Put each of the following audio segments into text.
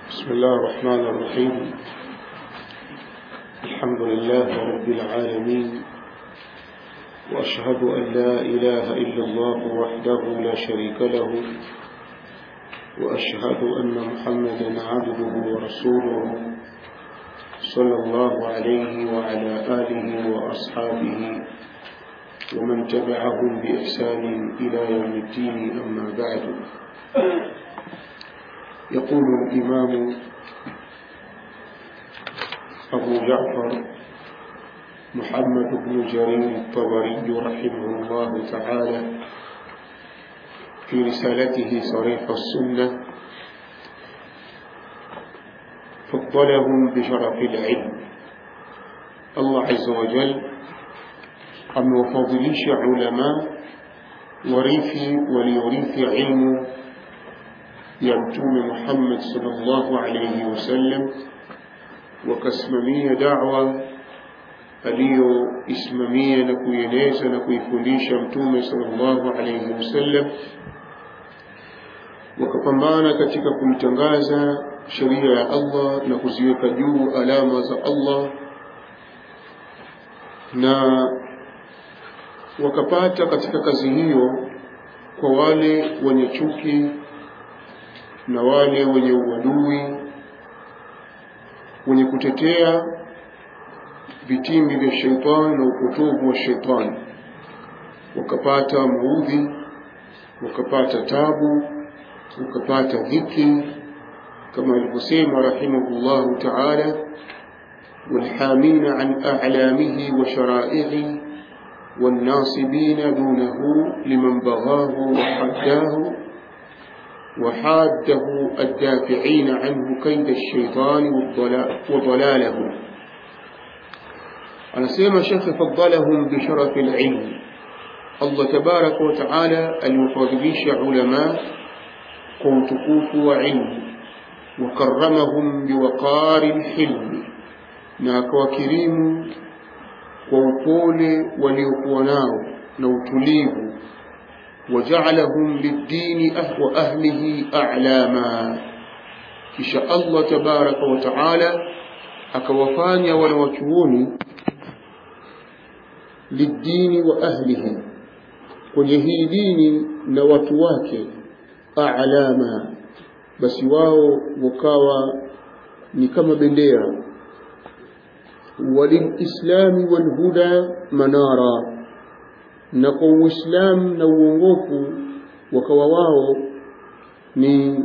بسم الله الرحمن الرحيم الحمد لله رب العالمين وأشهد أن لا إله إلا الله وحده لا شريك له وأشهد أن محمدا عبده ورسوله صلى الله عليه وعلى آله وأصحابه ومن تبعهم بإحسان إلى يوم الدين أما بعد يقول الإمام أبو جعفر محمد بن جرير الطبري رحمه الله تعالى في رسالته صريح السنة فضلهم بشرف العلم الله عز وجل amewafadhilisha ulama warithi waliorithi ilmu ya mtume Muhammad sallallahu alayhi wasallam wakasimamia da'wa aliyoisimamia na kuieneza na kuifundisha mtume sallallahu alayhi wasallam wakapambana katika kumtangaza sheria ya Allah na kuziweka juu alama za Allah na wakapata katika kazi hiyo kwa wale wenye chuki na wale wenye uadui wenye kutetea vitimbi vya sheitani na upotovu wa sheitani wakapata maudhi wakapata tabu wakapata dhiki kama alivyosema rahimahullahu taala والحامين عن أعلامه وشرائعه والناصبين دونه لمن بغاه وحداه وحاده الدافعين عنه كيد الشيطان وضلاله أنا سيما شيخ فضلهم بشرف العلم الله تبارك وتعالى المفضليش علماء قوتكوف وعلم وكرمهم بوقار الحلم ناك وكريم kwa upole waliokuwa nao na utulivu wajaalahum lidini wa ahlihi a'lama kisha Allah tabaraka wa taala akawafanya wanawachuoni lidini wa ahlihi kwenye hii dini na watu wake a'lama basi wao wakawa ni kama bendera وللإسلام والهدى منارا نقو إسلام نوونغوف وكواواو ni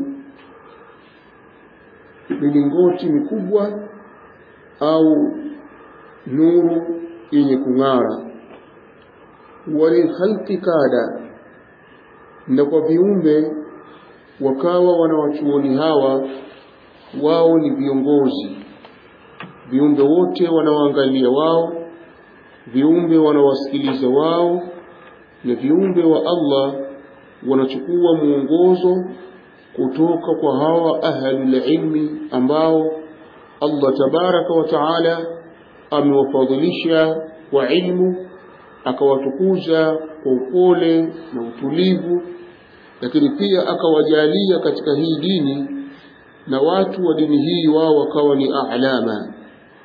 milingoti mikubwa au nuru yenye kung'ara walilkhalqi kada na kwa viumbe wakawa wanawachuoni hawa wao ni viongozi viumbe wote wanaoangalia wao viumbe wanawasikiliza wao na viumbe wa Allah wanachukua mwongozo kutoka kwa hawa ahlul ilmi ambao Allah tabaraka wa taala amewafadhilisha kwa ilmu akawatukuza kwa upole na utulivu lakini pia akawajalia katika hii dini na watu wa dini hii wao wakawa ni a'lama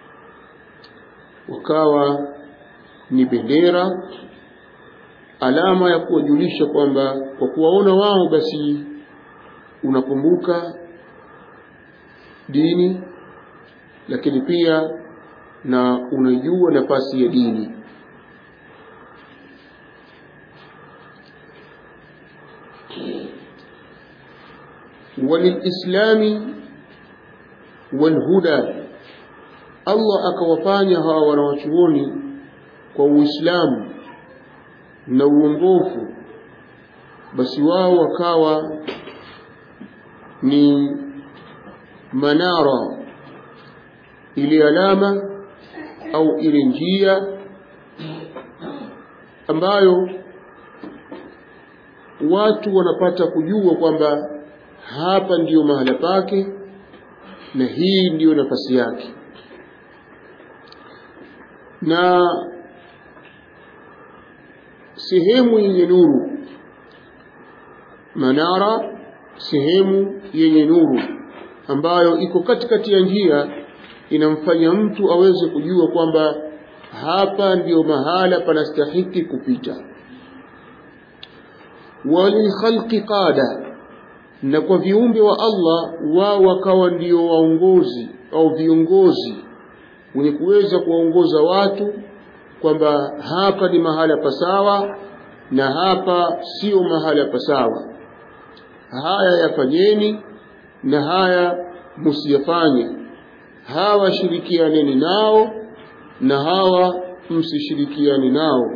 wakawa ni bendera alama ya kuwajulisha kwamba kwa kuwaona wao basi unakumbuka dini lakini pia na unajua nafasi ya dini وللإسلام والهدى Allah akawafanya hawa wanawachuoni kwa Uislamu na uongofu, basi wao wakawa ni manara, ile alama au ile njia ambayo watu wanapata kujua kwamba hapa ndiyo mahala pake na hii ndiyo nafasi yake na sehemu yenye nuru manara sehemu yenye nuru ambayo iko katikati ya njia inamfanya mtu aweze kujua kwamba hapa ndiyo mahala panastahiki kupita walilkhalqi qada na kwa viumbe wa Allah wao wakawa ndio waongozi au viongozi wenye kuweza kuwaongoza watu kwamba hapa ni mahala pasawa na hapa sio mahala pasawa haya yafanyeni na haya msiyafanye hawa shirikianeni nao na hawa msishirikiani nao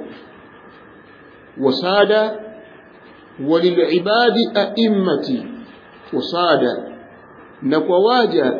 wasada walilibadi aimmati wasada na kwa waja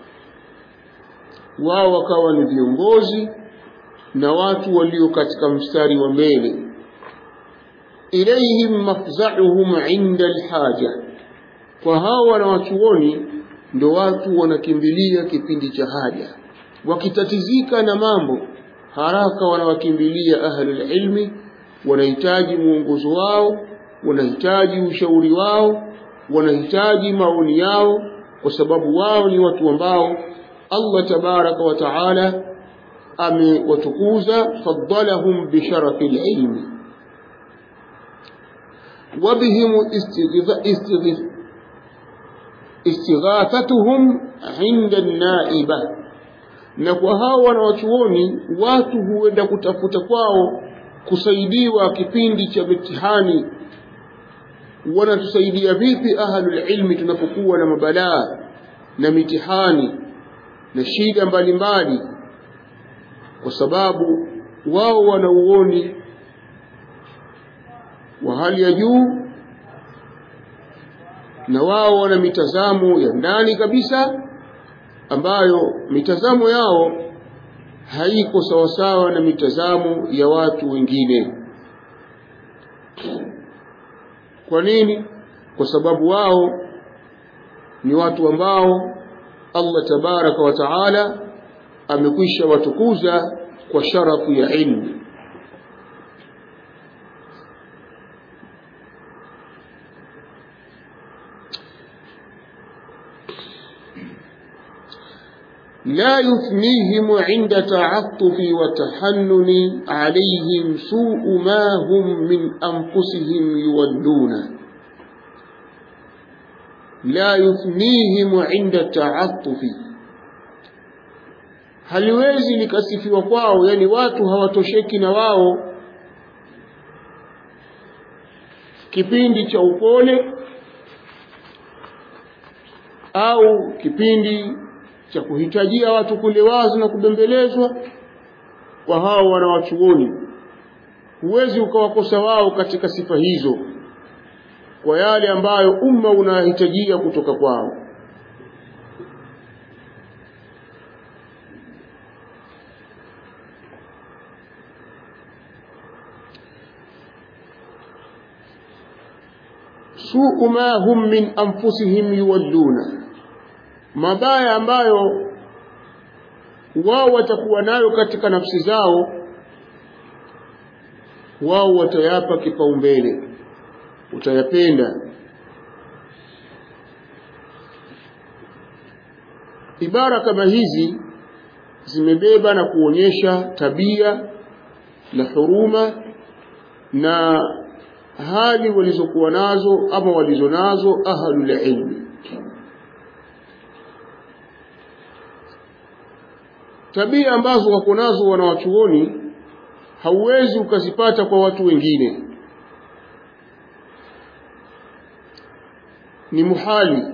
wao wakawa ni viongozi na watu walio katika mstari wa mbele ilayhim mafza'uhum 'inda alhaja kwa hao wanawachuoni ndo watu wanakimbilia kipindi cha haja wakitatizika na mambo haraka wanawakimbilia ahlul ilmi wanahitaji mwongozo wao wanahitaji ushauri wao wanahitaji maoni yao kwa sababu wao ni watu ambao Allah tabaraka wa taala amewatukuza faddalahum bisharafi ilmi وبهم istighathatuhum inda naiba na kwa hao wanawachuoni watu huenda kutafuta kwao kusaidiwa kipindi cha mitihani wanatusaidia vipi ahlul ilmi tunapokuwa na mabalaa na mitihani na shida mbalimbali kwa sababu wao wana uoni wa hali ya juu na wao wana mitazamo ya ndani kabisa ambayo mitazamo yao haiko sawasawa na mitazamo ya watu wengine kwa nini kwa sababu wao ni watu ambao Allah tabaraka wa taala amekwisha watukuza kwa sharafu ya ilmu لا يثنيهم عند تعطف وتحنن عليهم سوء ما هم من أنفسهم يولون لا يثنيهم عند تعطف haliwezi likasifiwa kwao yani watu hawatosheki na wao kipindi cha upole au kipindi cha kuhitajia watu kulewazwa na kubembelezwa kwa hao wanawachuoni huwezi ukawakosa wao katika sifa hizo kwa yale ambayo umma unahitajia kutoka kwao suu ma hum min anfusihim yuwalluna mabaya ambayo wao watakuwa nayo katika nafsi zao wao watayapa kipaumbele utayapenda ibara kama hizi zimebeba na kuonyesha tabia na huruma na hali walizokuwa nazo ama walizonazo ahlul ilmi tabia ambazo wako nazo wanawachuoni hauwezi ukazipata kwa watu wengine ni muhali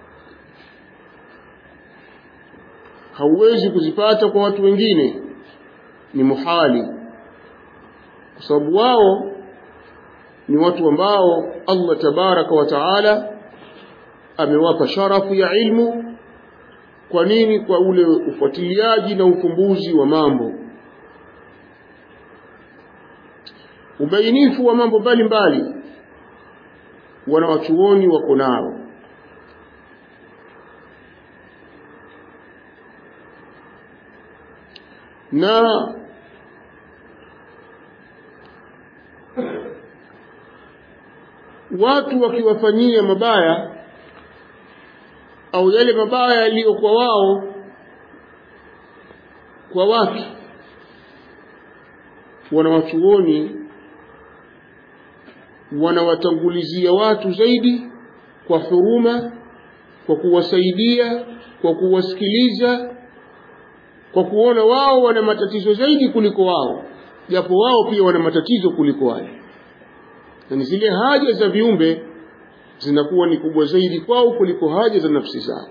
hauwezi kuzipata kwa watu wengine ni muhali kwa sababu wao ni watu ambao Allah tabaraka wa taala amewapa sharafu ya ilmu kwa nini kwa ule ufuatiliaji na ufumbuzi wa mambo ubainifu wa mambo mbalimbali wanawachuoni wako nao na watu wakiwafanyia mabaya au yale mabaya yaliyo kwa wao kwa watu wanawachuoni wanawatangulizia watu zaidi kwa huruma kwa kuwasaidia kwa kuwasikiliza kwa kuona wao wana matatizo zaidi kuliko wao japo wao pia wana matatizo kuliko wale yani zile haja za viumbe zinakuwa ni kubwa zaidi kwao kuliko haja za nafsi zao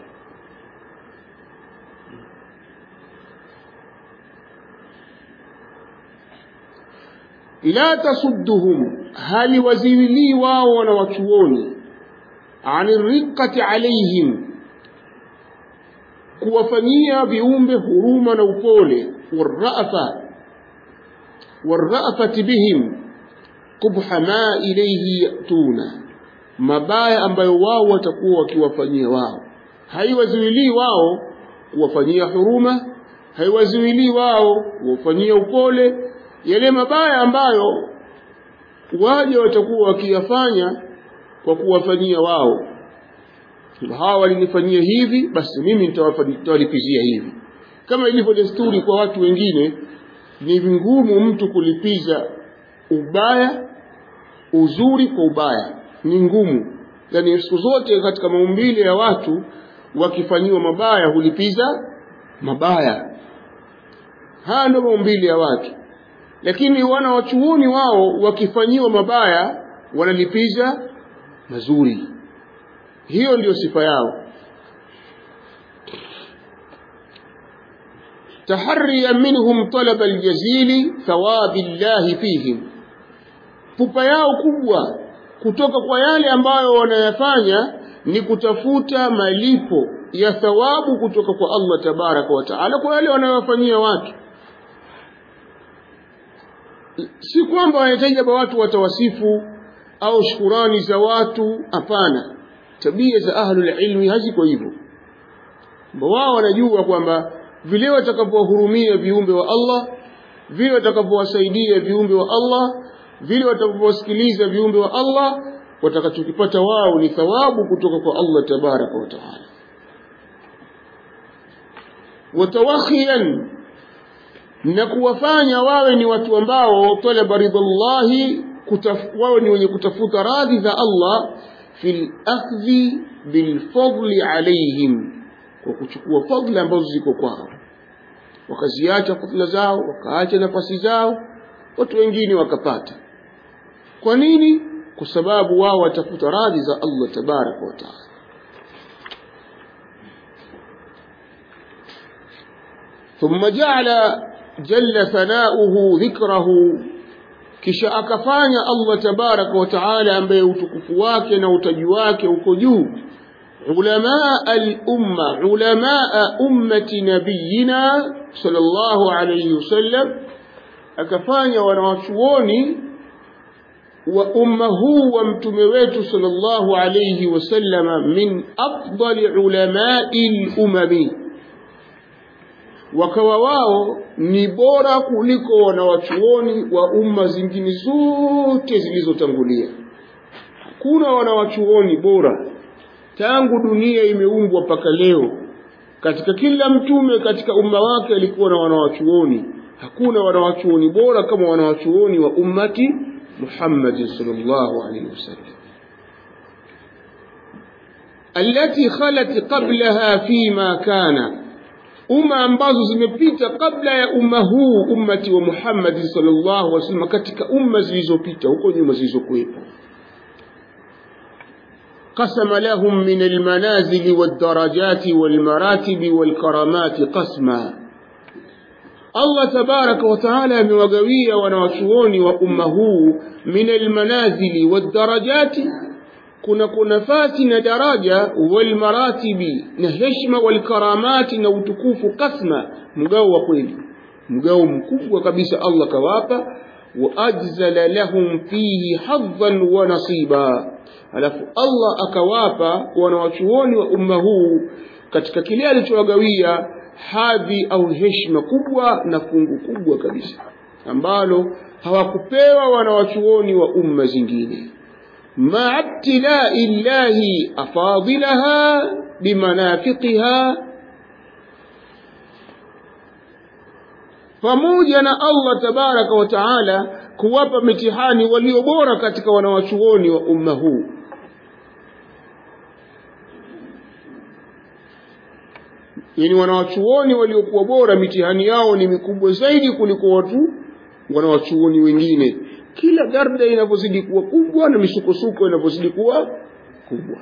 la tasudduhum hali waziwilii wao wanawachuoni ani riqati alaihim kuwafanyia viumbe huruma na upole warrafa warrafati bihim qubha ma ilayhi yatuna mabaya ambayo wao watakuwa wakiwafanyia wao haiwazuilii wao kuwafanyia huruma haiwazuilii wao kuwafanyia upole yale mabaya ambayo waja watakuwa wakiyafanya kwa kuwafanyia wao hawa walinifanyia hivi basi mimi nitawalipizia hivi kama ilivyo desturi kwa watu wengine ni vingumu mtu kulipiza ubaya uzuri kwa ubaya ni ngumu yaani siku zote katika maumbile ya watu wakifanyiwa mabaya hulipiza mabaya haya ndio maumbile ya watu lakini wana wachuoni wao wakifanyiwa mabaya wanalipiza mazuri hiyo ndiyo sifa yao تحريا منهم طلب الجزيل ثواب الله فيهم pupa yao kubwa kutoka kwa yale ambayo wanayafanya ni kutafuta malipo ya thawabu kutoka kwa Allah tabaraka wa taala kwa yale wanayofanyia watu si kwamba wanahitaji labda watu watawasifu au shukurani za watu hapana tabia za ahlul ilmi haziko hivyo wao wanajua kwamba vile watakavyowahurumia viumbe wa Allah vile watakavyowasaidia viumbe wa Allah vile watakavyowasikiliza viumbe wa Allah watakachokipata wao ni thawabu kutoka kwa Allah tabaraka wa taala watawakhiyan na kuwafanya wawe ni watu ambao talaba ridallahi wawe ni wenye kutafuta radhi za Allah fil akhdhi bilfadli alaihim kwa kuchukua fadla ambazo ziko kwao wakaziacha fadla zao wakaacha nafasi zao watu wengine wakapata kwa nini kwa sababu wao watafuta radhi za Allah tabaraka wa taala ثم جعل جل ثناؤه ذكره kisha akafanya Allah tabaraka wa taala ambaye utukufu wake na utaji wake uko juu ulama al-umma ulama ummati nabiyina sallallahu alayhi wasallam akafanya wanawachuoni wa umma huu wa mtume wetu sallallahu alayhi wasallam min afdali ulamai al-umami wakawa wao ni bora kuliko wanawachuoni wa umma zingine zote zilizotangulia hakuna wanawachuoni bora tangu dunia imeumbwa mpaka leo katika kila mtume katika umma wake alikuwa na wanawachuoni hakuna wanawachuoni bora kama wanawachuoni wa ummati Muhammad sallallahu alaihi wasallam التي خلت قبلها فيما كان umma ambazo zimepita kabla ya umma huu ummati wa Muhammad sallallahu alaihi wasallam katika umma zilizopita huko nyuma zilizokuwepo قسم لهم من المنازل والدرجات والمراتب والكرامات قسما الله تبارك وتعالى amewagawia wanawachuoni wa umma huu min almanazili wadarajati kuna kunafasi na daraja walmaratibi na heshima walkaramati na utukufu kasma mgao wa kweli mgao mkubwa kabisa Allah kawapa waajzala lahum fihi hadhan wa nasiba alafu Allah akawapa wanawachuoni wa umma huu katika kile alichowagawia hadhi au heshima kubwa na fungu kubwa kabisa ambalo hawakupewa wanawachuoni wa umma zingine مع ابتلاء الله أفاضلها بمنافقها pamoja na Allah tabaraka wa taala kuwapa mitihani walio bora katika wanawachuoni wa umma huu yani wanawachuoni waliokuwa bora mitihani yao ni mikubwa zaidi kuliko watu wanawachuoni wengine kila garda inavyozidi kuwa kubwa na misukosuko inavyozidi kuwa kubwa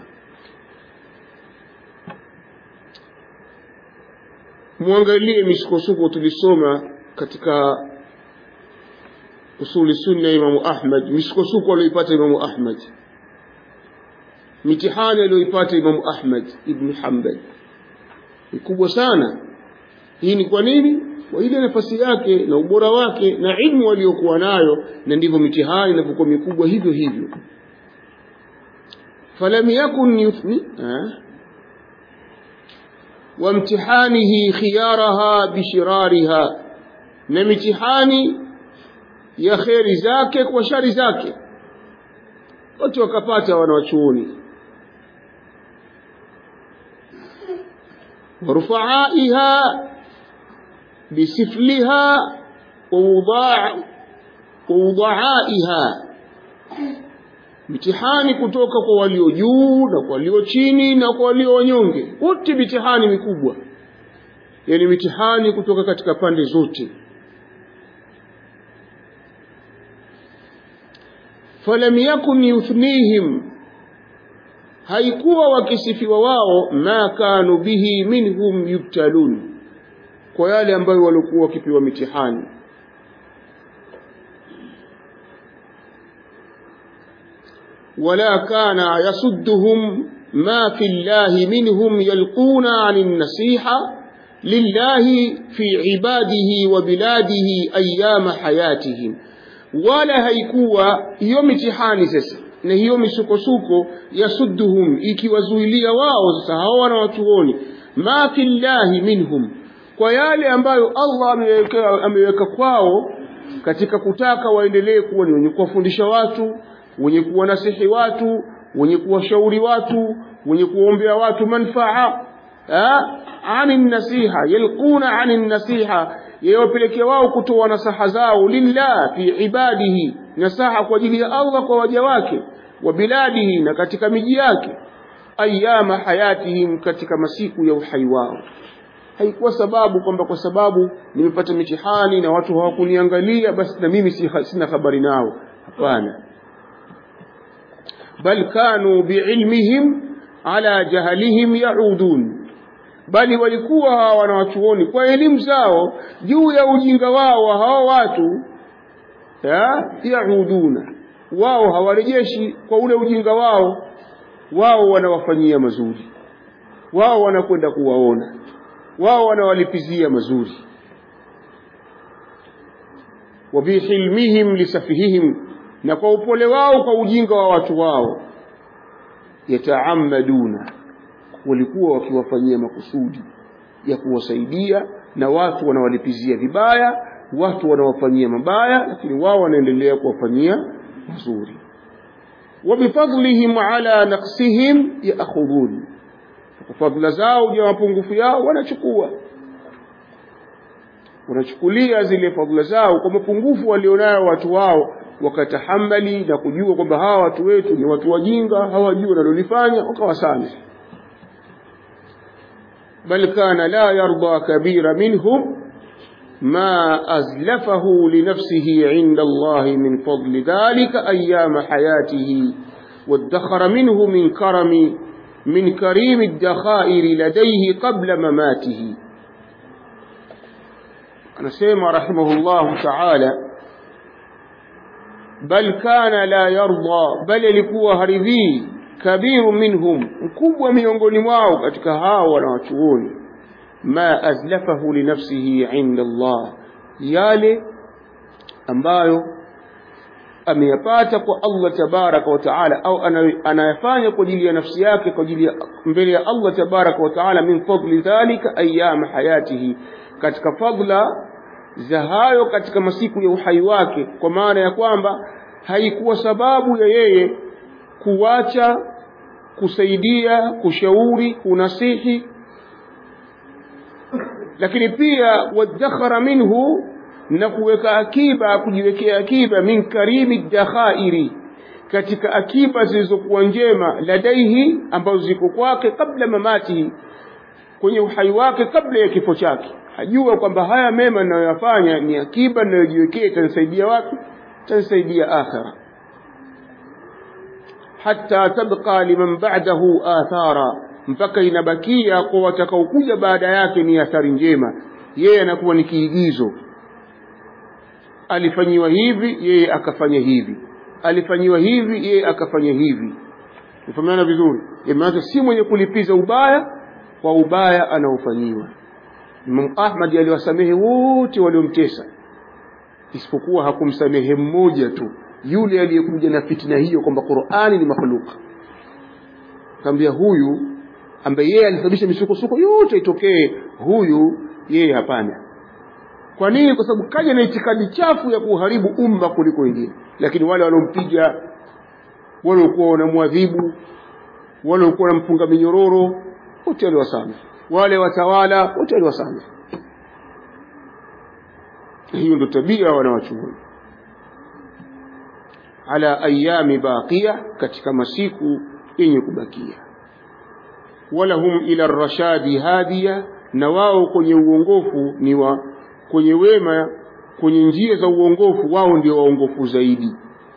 mwangalie misukosuko tulisoma katika usuli sunna imamu ahmad misukosuko aliyoipata imamu ahmad mitihani aliyoipata imamu ahmad ibnu hambal ni kubwa sana hii ni kwa nini kwa ile nafasi yake na ubora wake na ilmu aliyokuwa nayo na ndivyo mitihani inapokuwa mikubwa hivyo hivyo falam yakun yuthni وامتحانه خيارها بشرارها na mitihani ya kheri zake kwa shari zake watu wakapata wanawachuoni ورفعائها بسفلها ووضاع ووضعائها mitihani kutoka kwa walio juu na kwa walio chini na kwa walio wanyonge wote mitihani mikubwa yani mitihani kutoka katika pande zote falam yakun yuthnihim haikuwa wakisifiwa wao ma kanu bihi minhum yubtalun kwa yale ambayo walikuwa wakipewa mitihani ولا كان يصدهم ما في الله منهم يلقون عن النصيحة لله في عباده وبلاده أيام حياتهم ولا هيكوا يوم امتحاني sasa na hiyo misukosuko yasudduhum ikiwazuilia wao sasa hao wanawachuoni ma fi llahi minhum kwa yale ambayo Allah ameweka, ameweka kwao katika kutaka waendelee kuwa ni wenye kuwafundisha watu wenye kuwanasihi watu wenye kuwashauri watu wenye kuombea watu manfaa ani nasiha yalquna ani nasiha yawapelekea wao kutoa nasaha zao lillah fi ibadihi nasaha kwa ajili ya Allah kwa waja wake wa biladihi na katika miji yake ayama hayatihim katika masiku ya uhai wao haikuwa sababu kwamba kwa sababu nimepata mitihani na watu hawakuniangalia basi na mimi sina habari nao hapana bal kanu biilmihim ala jahalihim yaudun bali walikuwa hawa wanawachuoni kwa elimu zao juu ya ujinga wao wa hawa watu ya yauduna wao hawarejeshi kwa ule ujinga wao wao wanawafanyia mazuri wao wanakwenda kuwaona wao wanawalipizia mazuri wabihilmihim lisafihihim na kwa upole wao kwa ujinga wa watu wao yataamaduna walikuwa wakiwafanyia makusudi ya kuwasaidia na watu wanawalipizia vibaya watu wanawafanyia mabaya lakini wao wanaendelea kuwafanyia mazuri wabifadlihim ala naqsihim yaakhudhun kwa fadhila zao juu ya mapungufu yao wanachukua wanachukulia zile fadhila zao kwa mapungufu walionayo watu wao wakatahamali na kujua kwamba hawa watu wetu ni watu wajinga hawajui wanalolifanya wakawasamehe bal kana la yarda kabira minhum ما أزلفه لنفسه عند الله من فضل ذلك أيام حياته وادخر منه من كرم من كريم الدخائر لديه قبل مماته أنا سيما رحمه الله تعالى بل كان لا يرضى بل لكوا هرذي كبير منهم مكبwa miongoni mwao katika hao wanawachuoni ma azlafahu linafsihi inda Allah yale ambayo ameyapata kwa Allah tabaraka wa taala au anayafanya kwa ajili ya nafsi yake kwa ajili ya mbele ya Allah tabaraka wa taala min fadli dhalika ayyam hayatihi katika fadla za hayo katika masiku ya uhai wake kwa maana ya kwamba haikuwa sababu ya yeye kuwacha kusaidia kushauri kunasihi lakini pia wadakhara minhu na kuweka akiba kujiwekea akiba min karimi dakhairi katika akiba zilizokuwa njema ladaihi ambazo ziko kwake kabla mamati kwenye uhai wake kabla ya kifo chake hajua kwamba haya mema ninayoyafanya ni akiba ninayojiwekea itanisaidia wapi itanisaidia akhira hatta tabqa liman ba'dahu athara mpaka inabakia kwa watakaokuja baada yake ni athari njema yeye anakuwa ni kiigizo alifanyiwa hivi yeye akafanya hivi alifanyiwa hivi yeye akafanya hivi nifahamiana vizuri maana si mwenye kulipiza ubaya kwa ubaya anaofanyiwa Imam Ahmad aliwasamehe wote waliomtesa isipokuwa hakumsamehe mmoja tu yule aliyekuja na fitna hiyo kwamba Qur'ani ni makhluka kaambia huyu ambaye yeye alisababisha misukosuko yote itokee huyu yeye hapana kwa nini kwa sababu kaja na itikadi chafu ya kuharibu umma kuliko wengine lakini wale waliompiga wale walikuwa wanamwadhibu wale walikuwa wanamfunga minyororo wote aliwasamehe wale watawala wote aliwasamehe hiyo ndio tabia wanawachuoni ala ayami baqiya katika masiku yenye kubakia walahum ila rashadi hadiya na wao kwenye uongofu ni wa kwenye wema kwenye njia za uongofu wao ndio waongofu zaidi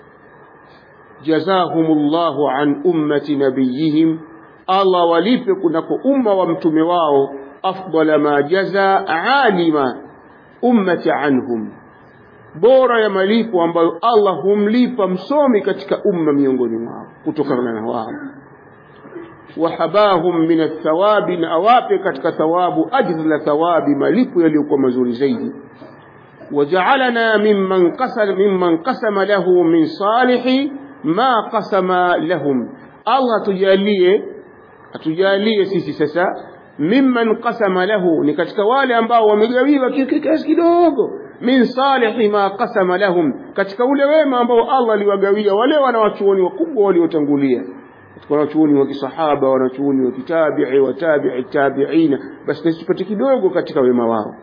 jazahumullahu an ummati nabiyihim Allah walipe kunako umma wa mtume wao afdala ma jaza alima ummati anhum bora ya malipo ambayo Allah humlipa msomi katika umma miongoni mwao kutokana na wao wahabahum min athawabi na awape katika thawabu ajzla thawabi malipo yaliyokuwa mazuri zaidi wajaalana mimman qasama mimman qasama lahu min salihi ma qasama lahum Allah tujalie atujalie sisi sasa mimman qasama lahu ni katika wale ambao wamegawiwa kiasi kidogo min salihi ma qasama lahum katika ule wema ambao Allah aliwagawia wale wanawachuoni wakubwa waliotangulia katika wanachuoni wa kisahaba wanachuoni wa kitabi'i wa tabi'i tabi'ina basi nasi tupate kidogo katika wema wao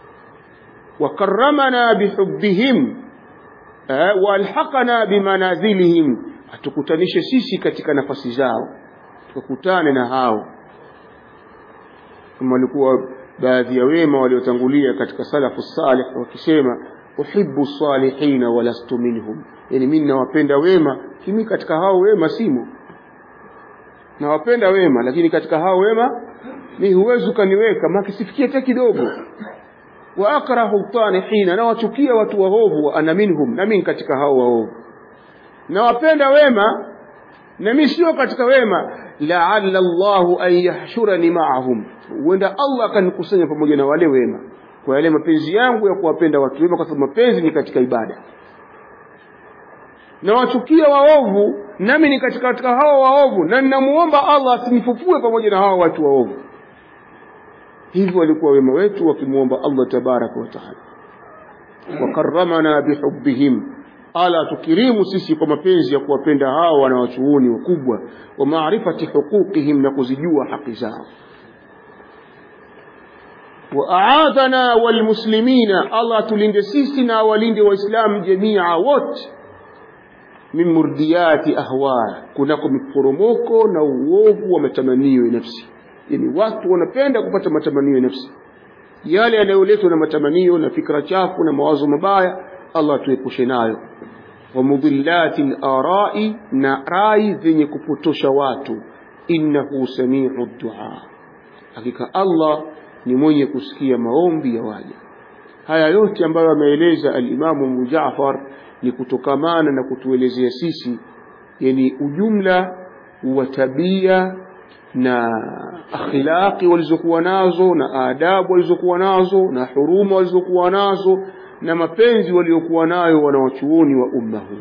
وكرمنا بحبهم والحقنا بمنازلهم atukutanishe sisi katika nafasi zao tukutane na hao kama walikuwa baadhi ya wema waliotangulia katika salafu salih wakisema uhibbu salihina walastu minhum yani mimi nawapenda wema kimi katika hao wema simo nawapenda wema lakini katika hao wema mi huwezi ukaniweka makisifikia hata kidogo wa akrahu tanihina na wachukia watu waovu wa ana minhum na mimi katika hao waovu na wapenda wema na mimi sio katika wema la'alla Allahu an yahshurani ma'ahum huenda Allah akanikusanya pamoja na wale wema kwa yale mapenzi yangu ya kuwapenda watu wema kwa sababu mapenzi ni katika ibada na wachukia waovu nami ni katika katika hao waovu na ninamuomba Allah asinifufue pamoja na hao watu waovu hivyo walikuwa wema wetu wakimuomba Allah tabaraka wa taala wakarramana bihubbihim ala tukirimu sisi kwa mapenzi ya kuwapenda hao wanawachuoni wakubwa wa maarifati huquqihim na kuzijua haki zao waaadhana walmuslimina Allah tulinde sisi na walinde waislamu jamia wote min murdiyati ahwa kunako miporomoko na uovu wa matamanio ya nafsi yani watu wanapenda kupata matamanio ya nafsi yale yanayoletwa na matamanio na fikra chafu na mawazo mabaya Allah tuepushe nayo wa mudhillati al-ara'i na rai zenye kupotosha watu innahu samiu du'a hakika Allah ni mwenye kusikia maombi ya waja haya yote ambayo ameeleza al-Imamu Abu Jaafar ni kutokamana na kutuelezea sisi yani ujumla wa tabia na akhlaqi walizokuwa nazo na adabu walizokuwa nazo na huruma walizokuwa nazo na mapenzi waliokuwa nayo wanawachuoni wa umma huu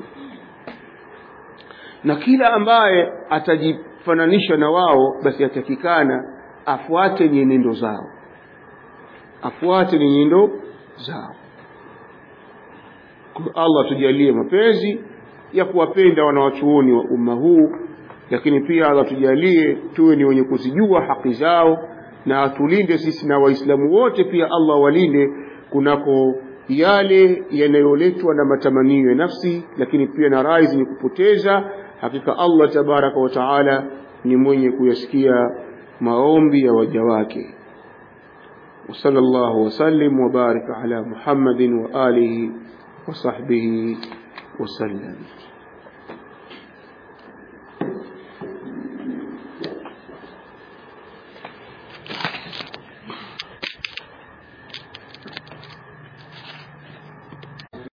na kila ambaye atajifananisha na wao basi atakikana afuate nyenendo zao afuate nyenendo zao kwa Allah tujalie mapenzi ya kuwapenda wanawachuoni wa umma huu lakini pia Allah tujalie tuwe ni wenye kuzijua haki zao na atulinde sisi na waislamu wote pia Allah walinde kunako yale yanayoletwa na matamanio ya nafsi lakini pia na rai zenye kupoteza hakika Allah tabaraka wa taala ni mwenye kuyasikia maombi ya waja wake وصلى الله وسلم وبارك على محمد وآله وصحبه وسلم